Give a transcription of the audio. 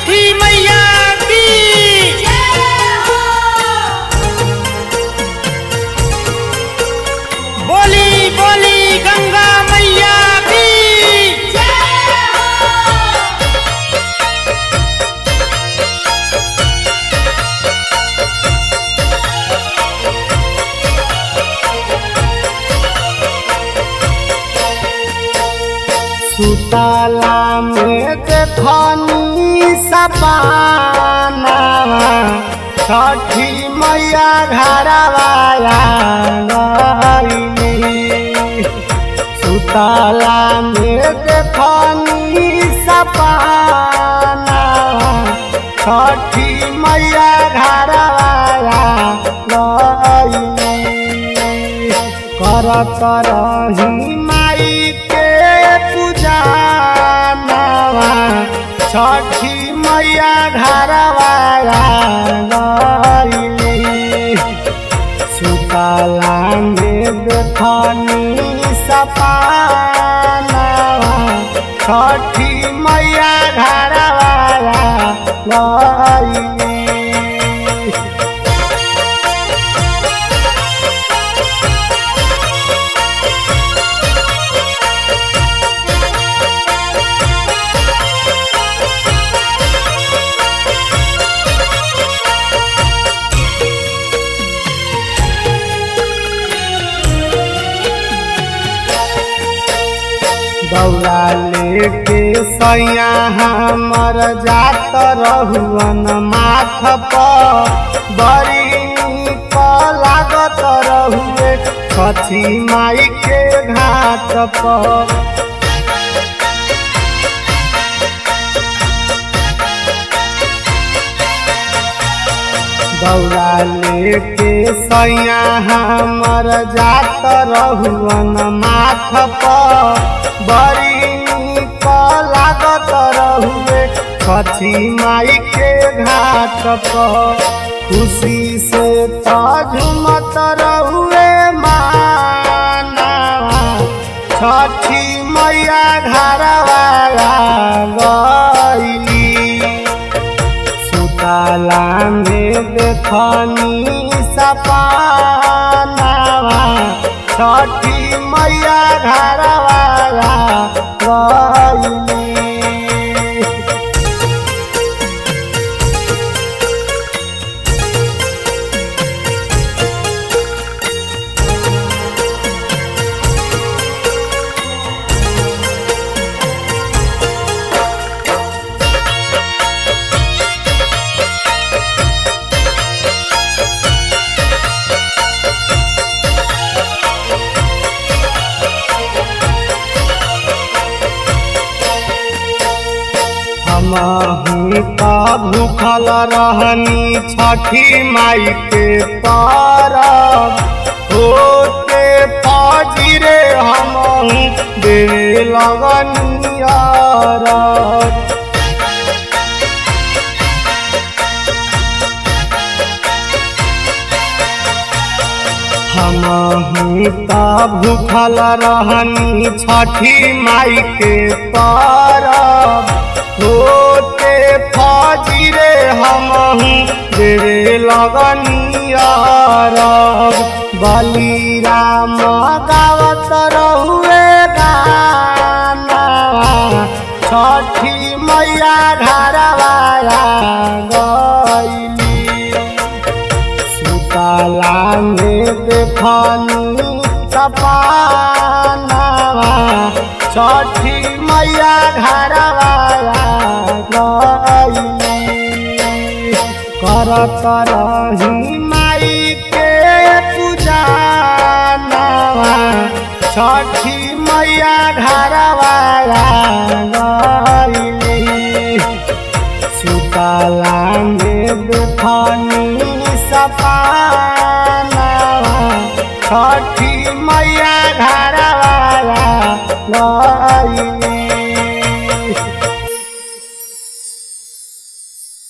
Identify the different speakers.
Speaker 1: छठी मैया की बोली बोली गंगा मैया की
Speaker 2: सुतला में देखनी सपाना छठी मैया घरवाया गईली सुतला में देखनी सपाना छठी मैया घरवाया गईली करत रही माई के पूजा नवा छठी मैया घरवाया गईली सुतला में देखनी सपाना छठी मैया घरवाया गईली दौड़ा लेके सैया हमर जात रहुअन माथ पर बड़ी नीक लागत रहुए कथी माई के घाट पर दौड़ा लेके सैया हमर जात रहुअन माथ पर बड़ी नीक लागत रहुए कथी माई के घाट पर खुशी से तो झुमत रहुए माना छठी मैया घरवाया गईली सुताला में देखनी सपाना छठी मैया घरवाया गईली हमही त भूखल रहनी छठी माई के तरफ होते फजिरे हमहू देवे लगनी अरब हमहू त भूखल रहनी छठी माई के तरफ होते फजिरे हमहू देवे लगनी अरब बलिराम गावत रहुए गाना छठी मैया घरवाया गईली सुतला में देखनी सपाना छठी मैया घरवाया गईली करत रही माई के पूजा नवा छठी मैया घरवाया गईली सुतला में देखनी सपाना छठी मैया घरवाया गईली